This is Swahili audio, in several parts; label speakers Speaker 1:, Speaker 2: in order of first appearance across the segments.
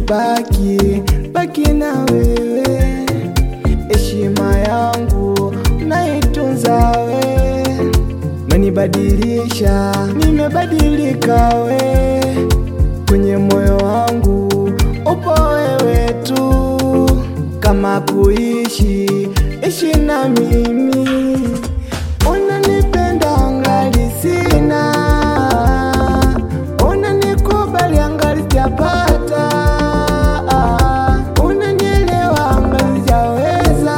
Speaker 1: baki baki na wewe, heshima yangu naitunza we, menibadilisha nimebadilika we, kwenye moyo wangu upo wewe tu, kama kuishi ishi na mimi, unanipenda angali sina, unanikubali angali sijapata, unanielewa angali sijaweza,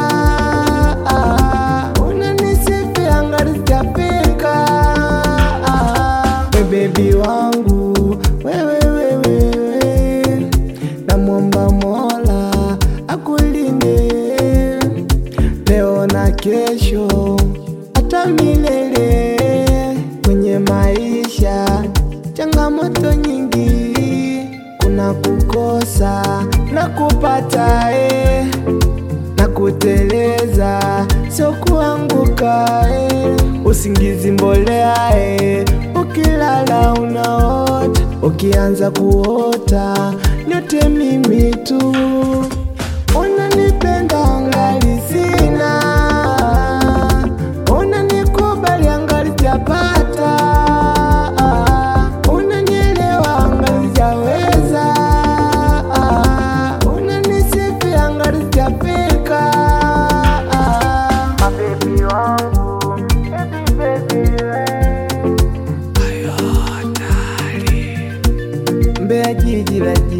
Speaker 1: unanisifia angali sijafika, we bebi wangu wewe wewe, namwomba Mola akulinde leo na kesho hata milele. Kwenye maisha changamoto nyingi, kuna kukosa na kupata eh, na kuteleza sio kuanguka eh. Usingizi mbolea eh, ukilala unaota, ukianza kuota nyote mimi tu unanipenda angali sina, unanikubali angali sijapata, unanielewa angali sijaweza, unanisifia angali sijafika. Mabebi wangu, baby, baby, we. Mbeya jiji la